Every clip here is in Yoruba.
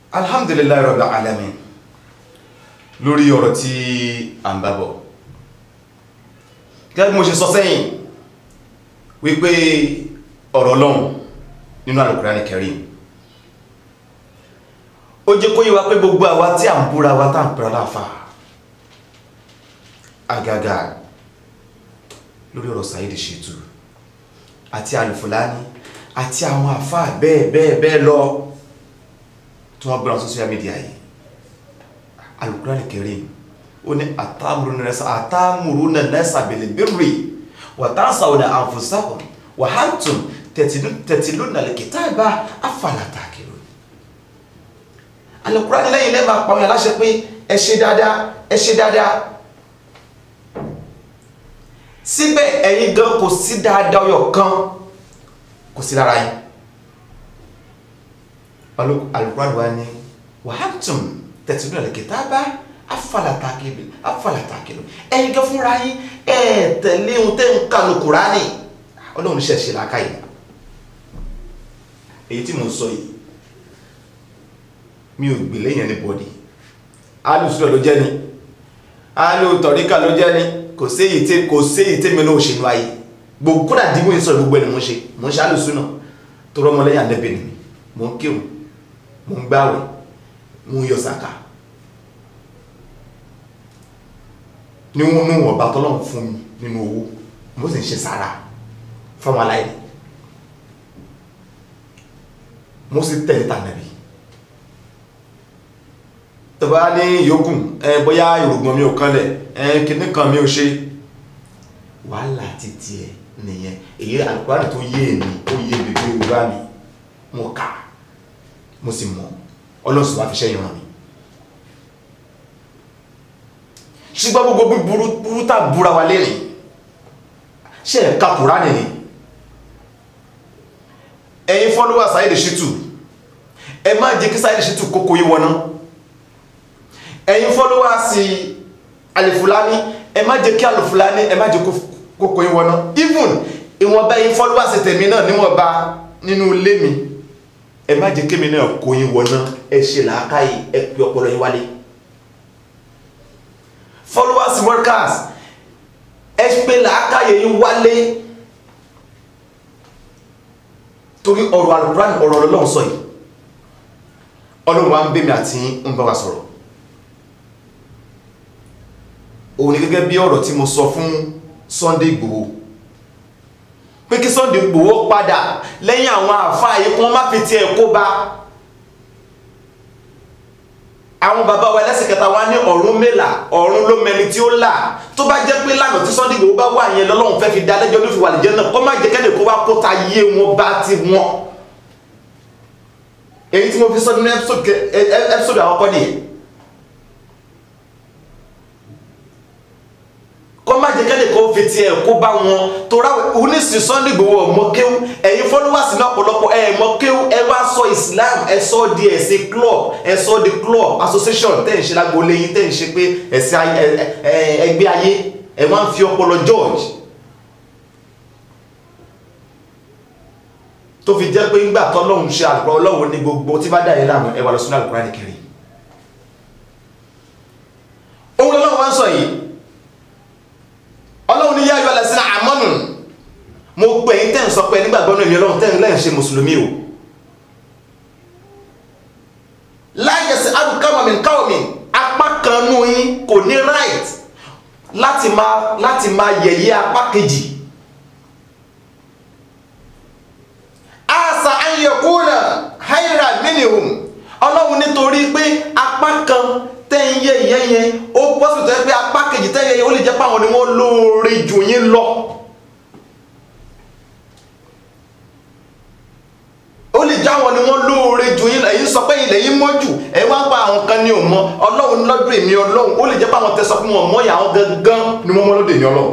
alhamdulilayi rabbil alamin lórí ọ̀rọ̀ tí a ń bábọ̀ gẹ́gẹ́ bí mo ṣe sọ sẹ́yìn wípé ọ̀rọ̀ Ọlọ́run nínú Al-Qur'ani Karim ó jẹ́ kó yé wa pé gbogbo àwa tí a ń búra wa tá ń pẹ̀rọ láàfà àgàgà lórí ọ̀rọ̀ Saheed Shittu àti Al-Fulani àti àwọn àfà bẹ́ẹ̀ bẹ́ẹ̀ bẹ́ẹ̀ lọ tí wọ́n gbọ́nà social media yìí Al-Qur'ani Karim ó ní àtàmùrúnà nasa bil birri wa tansawna anfusakum wa antum tatluna al-kitaba afala ta'qilun Al-Qur'ani lẹ́yìn lẹ́mà pàwọn aláṣẹ pé ẹ ṣe dáadáa ẹ ṣe dáadáa síbẹ̀ ẹ̀yin gan kò sí dáadáa ọyọ̀ kan kò sí lára yín Al-Qur'ani wa ni wa antum tatluna al-kitaba afala ta'qilun afala ta'qilun ẹ̀yin gan fúnra yín ẹ̀ tẹ̀lé ohun tẹ́ ń kanu Kùránì ọlọ́run ṣe ṣe làákàyè èyí tí mo sọ yìí mi ò gbè lẹ́yìn anybody alùsùlọ̀ ló jẹ́ ni alù tọ̀ríkà ló jẹ́ ni kò sí èyí tí kò sí èyí tí mi náà ṣe nú ayé gbogbo kódà dìbò yìí sọ̀rọ̀ gbogbo ẹni mo ṣe mo ń ṣe alùsùnà tó rọ́mọ lẹ́yìn àdẹ́bẹ̀ ni mi mo ń kírun mo ń gbáwẹ̀ mo ń yọ sàkà níwọ̀n níwọ̀n ọba tọ́lọ́run fún mi nínú owó mo sì ń ṣe sàrà fáwọn aláìní mo sì tẹ̀lé tànàbí tọba ní yòókù ẹ bóyá ìrògbọ̀n mi ò kanlẹ̀ ẹ kìíní kan mi ò ṣe wàhálà títí ẹ nìyẹn èyí Al-Qur'ani tó yé mi ó yé mi bí yorùbá mi mo kà mo sì mọ̀ ọlọ́sùn wá fi ṣẹ́yìn ràn mí ṣùgbọ́n gbogbo bí burú tà búra wa lérìn ṣe ẹ̀ka Kùránì ni ẹ̀yin fọ́lọ́wà Saheed Shittu ẹ má jẹ́ kí Saheed Shittu kókó yí wọná ẹ̀yin fọ́lọ́wà sí Al-Fulani ẹ má jẹ́ kí Al-Fulani ẹ má jẹ́ kókó yí wọná even ìwọ̀nba ẹ̀yin fọ́lọ́wà sí tèmi náà níwọ̀nba nínú ilé mi ẹ má jẹ́ kémi náà kó yí wọná ẹ ṣe làákàyè ẹ pé ọpọlọ yín wálé followers workers ẹ pé làákàyè yín wálé torí ọ̀rọ̀ Al-Qur'an ọ̀rọ̀ Ọlọ́run sọ yìí Ọlọ́run wa ń bẹ́ mi àti ń bá wa sọ̀rọ̀ òun ni gẹ́gẹ́ bí ọ̀rọ̀ tí mo sọ fún Sunday Igboho pé kí Sunday Igboho padà lẹ́yìn àwọn àfáà yìí kí wọ́n má fi tiẹ̀ kó bá àwọn bàbá wa ẹlẹ́sìn kẹta wa ní ọ̀run mélà ọ̀run ló mẹni tí ó là tó bá jẹ́ pé lánàá tí Sunday Igboho bá wà yẹn lọ́lọ́run fẹ́ fi dá lẹ́jọ́ ló fi wà lìjẹ́ náà kó má jẹ́ kẹ́lẹ̀ kó wá kó ta yé wọn bá ti wọn èyí tí mo fi sọ nínú ẹ́písọ́dù àkọ́kọ́ nìyẹn kó má jẹ́ kẹ́lẹ̀ kó fi tiẹ̀ kó bá wọn tó ra onísìn Sunday Igboho ọmọ kéwú ẹ̀yin followers ní ọ̀pọ̀lọpọ̀ ẹ̀ mọ kéwú ẹ wá sọ Islam ẹ sọ di ẹ̀sìn club ẹ sọ di club association tẹ́ ń ṣe lágbo lẹ́yìn tẹ́ ń ṣe pé ẹ̀sìn ẹgbẹ́ ayé ẹ wá ń fi ọpọlọ George tó fi jẹ́ pé ńgbà tọ́lọ́hún ṣe àlùkò ọlọ́run ní gbogbo tí bá dà yẹn láàmú ẹ wà lọ sínú Al-Qur'ani Karim ohun lọ́lọ́run wá ń sọ yìí ọlọ́run ní yáyọ alẹ́sìn àmọ́nù mo pè yín tẹ́ ń sọ pé nígbàgbọ́ náà èmi ọlọ́run tẹ́ ń lẹ́yìn ṣe mùsùlùmí o láyẹ̀sí adùkámọ̀mí káwọ̀mí apá kan nú yín kò ní right láti máa láti máa yẹ̀yẹ́ apá kejì asa ayẹ̀kúnà haira minihum ọlọ́run nítorí pé apá kan tẹ́yẹ ìyẹ́ yẹn ó pọ́sù tẹ́ pé apá kejì tẹ́yẹ yẹn ó lè jẹ́ páwọn ni wọ́n lóore jù yín lọ ó lè já wọn ni wọ́n lóore jù yín lọ èyí sọ pé ilẹ̀ yín mọ́ jù ẹ wá ń pa àwọn kan ní òmọ ọlọ́run lọ́dún èmi ọlọ́run ó lè jẹ́ páwọn tẹ́ sọ fún wọn mọ́ ìyàwó gangan ni wọ́n mọ́ lọ́dún èmi ọlọ́run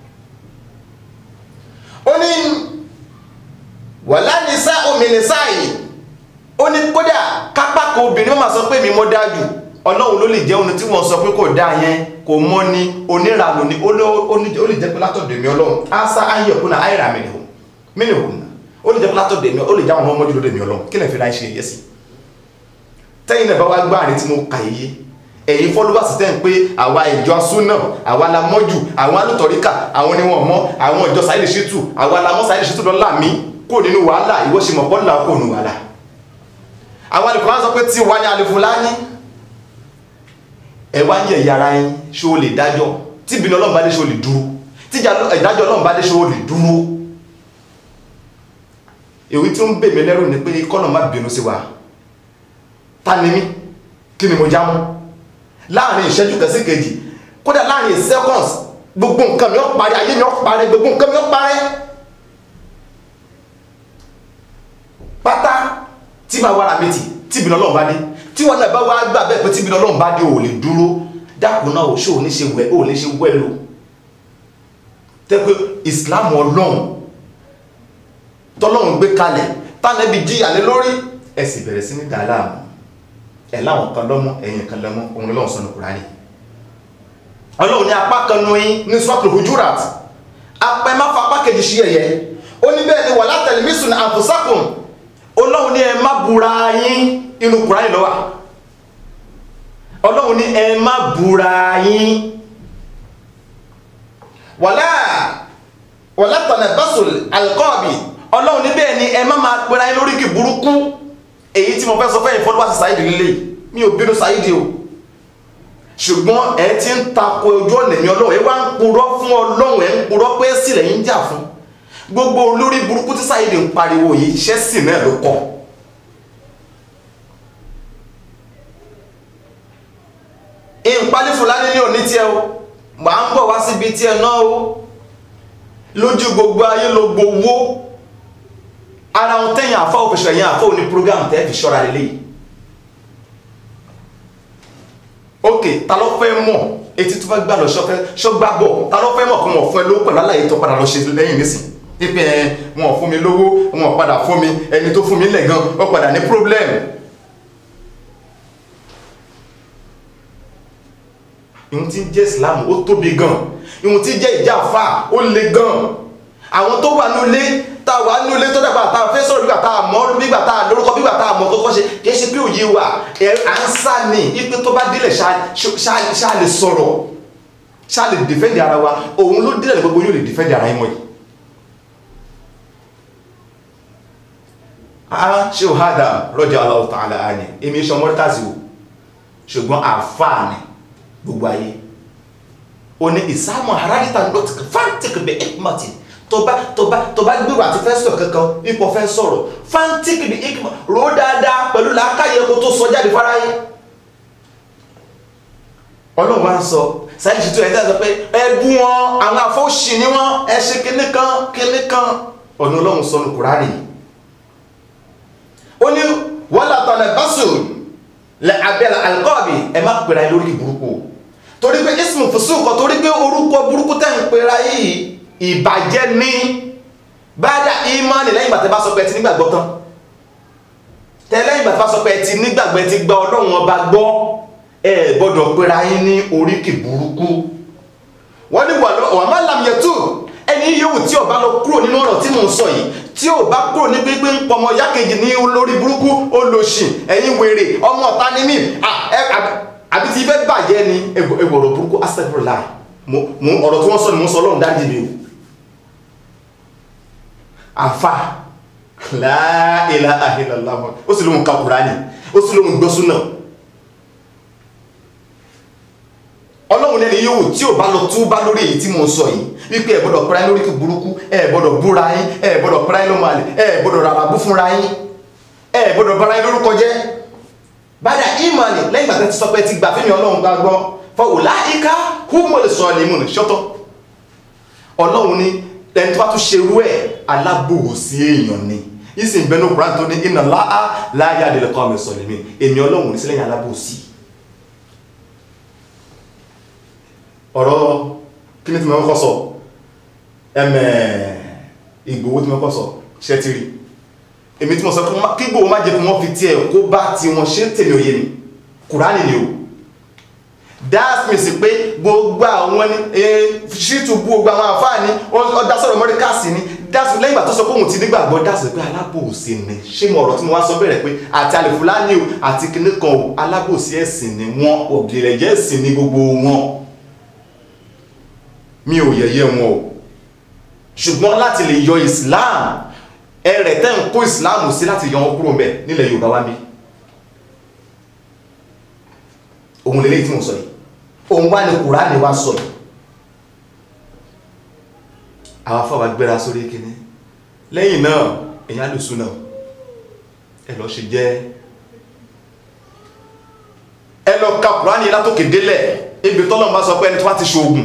ó ní wàlá ní sá omi ní sáà yìí ó ní kódà kápákọ̀ obìnrin wọ́n máa sọ pé mi mọ́ dájú ọlọ́run ló lè jẹ́ ohun tí wọ́n sọ pé kò dá yẹn kò mọ́ ní onírànù ní ó lè jẹ́ pé látọ̀dọ̀ mi ọlọ́run ásá ayẹ̀kúnà àìrà mìíràn mìíràn ó lè jẹ́ pé látọ̀dọ̀ mi ó lè jáwọn ọmọ mọ́jú lóde mi ọlọ́run kí lè fi láì ṣe yẹ sí tẹ́yìn náà bá wá gbá àrí tí mo kà yé ẹ̀yin followers tẹ́ ń pé àwa ìjọ súnà àwa la mọ́jù àwọn alùtọ̀ríkà àwọn ni wọ́n mọ́ àwọn ìjọ Saheed Shittu àwa la mọ́ Saheed Shittu lọ́la mi kò nínú wàhálà ìwọ ṣe mọ̀ bọ́ọ̀lù kò nínú wàhálà àwọn alùpùpù wọn sọ pé tí wáyé Alifulani ẹ wá ń yẹ ìyára yín ṣé o lè dájọ́ tí ìbínú Ọlọ́run bá dé ṣé o lè dúró tí ìdájọ́ Ọlọ́run bá dé ṣé o lè dúró èyí tí ó ń bè mí lẹ́rù ni pé kọ́nà má bínú sí wa ta ni mí kí ni mo já mọ́ láàrin ìṣẹ́jú kan sí kejì kódà láàrin seconds gbogbo nǹkan mi ó parí ayé mi ó parí gbogbo nǹkan mi ó parí pátá tí máa wára mi tì tí ìbínú Ọlọ́run bá dé tí wọn náà bá wá gbà bẹ́ẹ̀ pé tí ìbínú Ọlọ́run bá dé ò lè dúró dákun náà ò ṣó ò ní ṣe wẹ̀ ò ní ṣe wẹ̀ lò tẹ́ pé Islam Ọlọ́run tọ́lọ́run gbé kalẹ̀ tánẹ́bí jíyà lé lórí ẹ sì bẹ̀rẹ̀ sí ní dàláàmù ẹ̀ láwọn kan lọ́mọ ẹ̀yìn kan lọ́mọ òun lọ́wọ́ sọ́nà Kùránì ọlọ́run ní apá kan nu yín ní Suratul Hujurat apẹ́ má fa apá kejì sí ẹ̀yẹ ó ní bẹ́ẹ̀ ni wala talmisu anfusakum ọlọ́run ní ẹ má búra yín inú Kùránì ló wà ọlọ́run ní ẹ má búra yín wala wala tanabasul alqabi ọlọ́run níbẹ̀ ni ẹ má máa pera ẹ lórí kì burúkú èyí tí mo fẹ́ sọ fẹ́yìn fọ́lọ́wà sí Saheed lílé mi ò bínú Saheed o ṣùgbọ́n ẹ ti ń tako ojú ọ̀nà mi ọlọ́run ẹ wá ń purọ́ fún ọlọ́run ẹ ń purọ́ pé sílẹ̀ yín jà fún gbogbo olórí burúkú tí Saheed ń pariwo yìí iṣẹ́ sì náà ló kọ́ ìpalí Fúlàní ní òní tiẹ̀ o màá ń bọ̀ wá síbi tiẹ̀ náà o lójú gbogbo ayé ló gbowó ara wọn tẹ́yìn àfá òfìṣẹ́ yẹn àfá òní program tẹ́ fi ṣọ́ra lélẹ̀ ok ta ló fẹ́ mọ̀ etí tó fẹ́ gbà lọ ṣọ́gbà bọ̀ ta ló fẹ́ mọ̀ kó wọ́n fún ẹ lówó pẹ̀lú aláyé tó padà lọ ṣe lẹ́yìn nísìn pípẹ́ ẹ wọn fún mi lówó wọn padà fún mi ẹni tó fún mi lẹ̀ gan ó padà ní problem ìhun tí ń jẹ́ Islam ó tóbi gan ìhun tí ń jẹ́ ìjà àfà ó le gan àwọn tó wà nílé tá a wà nílé tó dàgbà tá a fẹ́ sọ̀rọ̀ nígbà tá a mọ̀ nígbà tá a lórúkọ nígbà tá a mọ̀ kọ́kọ́ ṣe kì í ṣe pé òye wà à ń sá ní ipe tó bá délẹ̀ ṣá lè sọ̀rọ̀ ṣá lè dìfẹ́ǹdì ara wa òun ló délẹ̀ gbogbo yóò lè dìfẹ́ǹdì ara yín mọ̀ yìí. a ṣe ò hádà radiyallahu ta'ala anhu èmi ṣe ọmọ tàzí o ṣùgbọ́n àfáà ni gbogbo ayé o ní ìsámọ̀ aráàlítà lọ́tìkì fáńtìkì bẹ̀ ẹ̀kúmọ̀tì tó bá tó bá tó bá gbèrò àti fẹ́ sọ̀rọ̀ kankan ipò fẹ́ sọ̀rọ̀ fáńtìkì bẹ̀ ẹ̀kúmọ̀ rò dáadáa pẹ̀lú làákàyè kó tó sọ jáde fáráyé ọlọ́run wá ń sọ Saheed Shittu ẹ̀dá sọ pé ẹbú wọn àwọn afọ́ṣì ni wọ́n ẹ ṣe kíní kan kíní kan ọ̀nà ọlọ́run sọ ní Kùránì ó ní wala tanabasu lẹ abẹ́lẹ̀ alqabi ẹ má pèrè ayé lórí burúkú torí pé ismu fusuq torí pé orúkọ burúkú tẹ́ ń pèrè ayé yìí ìbàjẹ́ ní báyà ìmánì lẹ́yìn bàtẹ́ bá sọ pé ẹ ti nígbàgbọ́ tán tẹ́ lẹ́yìn bàtẹ́ bá sọ pé ẹ ti nígbàgbọ́ ẹ ti gba ọlọ́run ọba gbọ́ ẹ gbọ́dọ̀ pèrè ayé ní oríkì burúkú wọ́n ní wà má lam yẹtù ẹni yòówù tí ó bá lọ kúrò nínú ọ̀rọ̀ tí mò ń sọ yìí tí ó bá kúrò ní pípé ń pọmọ yákejì ní olórí burúkú olóṣì ẹ̀yin wèrè ọmọ ọ̀tá ní mí àbí tí fẹ́ bàjẹ́ ni ẹwọ̀rọ̀ burúkú astaghfirullah ọ̀rọ̀ tí wọ́n sọ ni mo sọ lọ́run dájú mi o àfà la ilaha illallah ó sì lóhun ka Kùránì ó sì lóhun gbọ́sùn náà ọlọ́run lẹ́ni yóò tí ò bá lọ túbá lórí èyí tí mo sọ yìí wípé ẹ gbọ́dọ̀ pẹ́ra lórí kí burúkú ẹ gbọ́dọ̀ búra yín ẹ gbọ́dọ̀ pẹ́ra ló máa lè ẹ gbọ́dọ̀ rárá bú fúnra yín ẹ gbọ́dọ̀ bára yín lórúkọ jẹ́ báyà ìmọ̀lẹ̀ lẹ́yìn ìgbà tẹ́ ti sọ pé ti gbà fẹ́mi ọlọ́run gbàgbọ́ fọwọ́ láìka húmọ̀lì sọ ní ìmúni ṣọ́tọ̀ ọlọ́run ní ẹni tó bá tún ṣerú ẹ̀ alábòsí èèyàn ni ìsìn bẹnu Kùránì tó ní iná láà láyà àdìlẹ́kọ́ mi sọ lèmi èmi ọlọ́run ní sílẹ̀ alábòsí ọ̀rọ̀ kí ní tí mọ́ kọ́ sọ ẹmẹ̀ Ìgbòho tí mọ́ kọ́ sọ ṣẹ́ ti rí èmi tí mọ́ sọ kí Ìgbòho má jẹ́ kí wọ́n fi tí ẹ̀ kó bá ti wọn ṣe tèmi òye ni Kùránì ni o that means pé gbogbo àwọn ní Shittu bú gbogbo àwọn àfáà ní ọdá sọ̀rọ̀ mọ́ríkàsì ní dáàsì lẹ́yìn ìgbà tó sọ pé òun ti nígbàgbọ́ dáàsì pé alábòsí ni ṣé mo ọ̀rọ̀ tí mo wá sọ bẹ̀rẹ̀ pé àti alifulani o àti kinní kan o alábòsí ẹ̀sìn ni wọ́n òbílẹ̀jẹ́ ẹ̀sìn ni gbogbo wọn mi ò yẹ̀yẹ́ wọn o ṣùgbọ́n láti lè yọ Islam ẹrẹ̀ tẹ́ ń kó Islam sí láti yọ wọn kúrò mẹ́ nílẹ̀ Yorùbá wá bí òun lélẹ́yìí tí mo sọ yìí òun wá ní Kùránì wá sọ yìí àwọn afọ́wà gbéra sórí kíní lẹ́yìn náà èyàn lè súnà ẹ lọ ṣe jẹ́ ẹ lọ ka Kùránì látòkè délẹ̀ ibi tọ́lọ̀ bá sọ pé ẹni tó wá ti ṣoògùn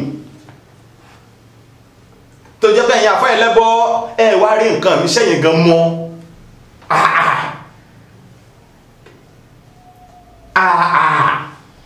tó jẹ́ pé ẹ̀yin àfọ́ ẹlẹ́bọ́ ẹ wá rí nǹkan mi sẹ́yìn gan mọ́ àà àà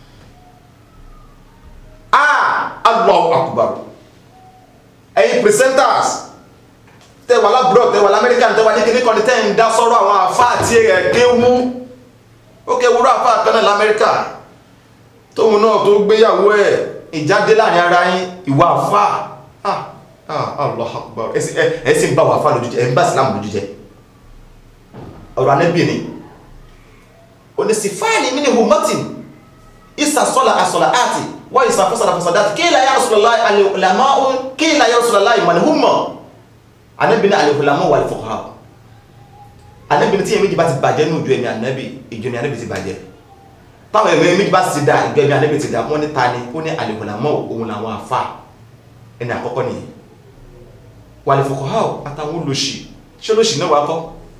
àà Allahu Akbar ẹ̀yin presenters tẹ́wà lábúrò tẹ́wà lamẹ́ríkà tẹ́wà ní kíní kan ní tẹ́ ń dá sọ́rọ̀ àwọn àfá àti ẹ̀ kéwú ó kéwúrò àfá kan náà lamẹ́ríkà tóun náà tó gbéyàwó ẹ̀ ìjáde láàrin ara yín ìwà àfá ah ah Allah akbar ẹ sì ń bá wà àfá lójú jẹ ẹ ń bá ìsìlámù lójú jẹ ọ̀rọ̀ anẹ́bì ni onísìfáàlì mí ni humatin ìsàsọ́là àsọ̀là àti wọ́n ìsàfọ́sọ̀lá fọ́sọ̀dá kí ilẹ̀ ya Rasulullah alìhùlámọ́ kí ilẹ̀ ya Rasulullah ìmọ̀lẹ̀húnmọ̀ anẹ́bìnrin alìhùlámọ́ wà ìfọ̀kọ́ anẹ́bìnrin tí èméjì bá ti bàjẹ́ ní ojú ẹ̀mí anẹ́bì ìjọ ni anẹ́bì ti bàjẹ́ táwọn ẹ̀mí èméjì bá ti dá ìjọ ẹ̀mí anẹ́bì ti dá wọ́n ní ta ni ó ní alìhùlámọ́ òun làwọn àfà ẹni àkọ́kọ́ nìyẹn wà ìfọ̀kọ́ àtàwọn olóṣì ṣé olóṣì náà wà kọ́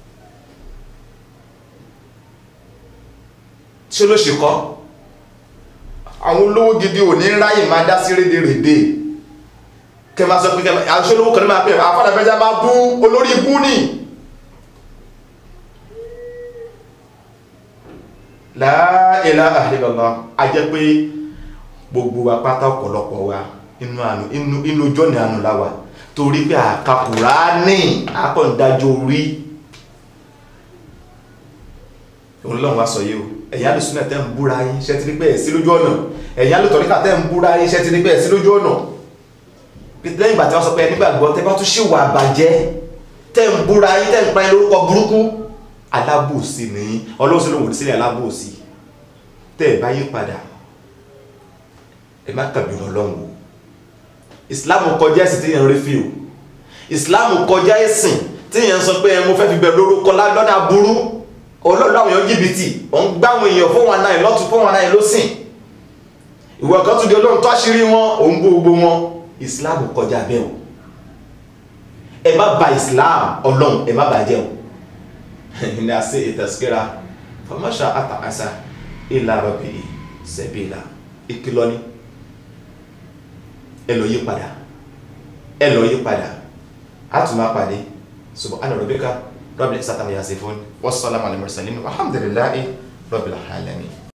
ṣé olóṣì kọ́ àwọn olówó gidi ò ní ráyè máa dá sí rédèrèdè kẹ máa sọ pé kẹ máa ṣe olówó kan ní máa pè àfádà fẹ́já máa bú olórí ibú ní la ilaha illallah a jẹ́ pé gbogbo wa pátá ọ̀pọ̀lọpọ̀ wa inú àánú inú ojú ọ̀nà àánú láwà torí pé àkàkùrá ní àkọ̀ǹdájọ́ orí òun lọ́wọ́ wá sọ yìí o ẹ̀yà lè súnà tẹ́ ń búra yín ṣẹ́ ti rí pé ẹ̀ sí lójú ọ̀nà ẹ̀yà lè tọ̀ríkà tẹ́ ń búra yín ṣẹ́ ti rí pé ẹ̀ sí lójú ọ̀nà lẹ́yìn ìgbà tí wọ́n sọ pé nígbàgbọ́ tẹ́ bá tún ṣì wà bàjẹ́ tẹ́ ń búra yín tẹ́ ń pa lórúkọ burúkú alábòsí ni ọlọ́run sí lóhùn sílẹ̀ alábòsí tẹ́ ẹ̀ bá yí padà ẹ má kàbí ọlọ́run o ìsìláàmù kọjá ẹ̀sìn tí yẹn rí fi o ìsìláàmù kọjá ẹ̀sìn tí yẹn sọ pé mo fẹ́ fi bẹ̀rẹ̀ lórúkọ lọ́nà burú olóòlù àwọn èèyàn jìbìtì òun gbáwọn èèyàn fún wọn náà lọ́tún fún wọn náà lọ́sìn ìwọ kan tún di olóhùn tó àṣírí wọn òun gbogbo wọn islam kọjá bẹ́ẹ̀ o ẹ má bà islam ọlọ́run ẹ má bà jẹ́ o ní àṣẹ ìtẹ̀síkẹ́ra fọmọ́ṣà àtàkàṣà ìlà rọ̀bì sẹ̀bìlà ìkìlọ̀ ni ẹ lọ yí padà ẹ lọ yí padà á tún máa pàdé subhana rabbika rabbil izzati amma yasifun wassalamu alal mursalin walhamdulillahi rabbil alamin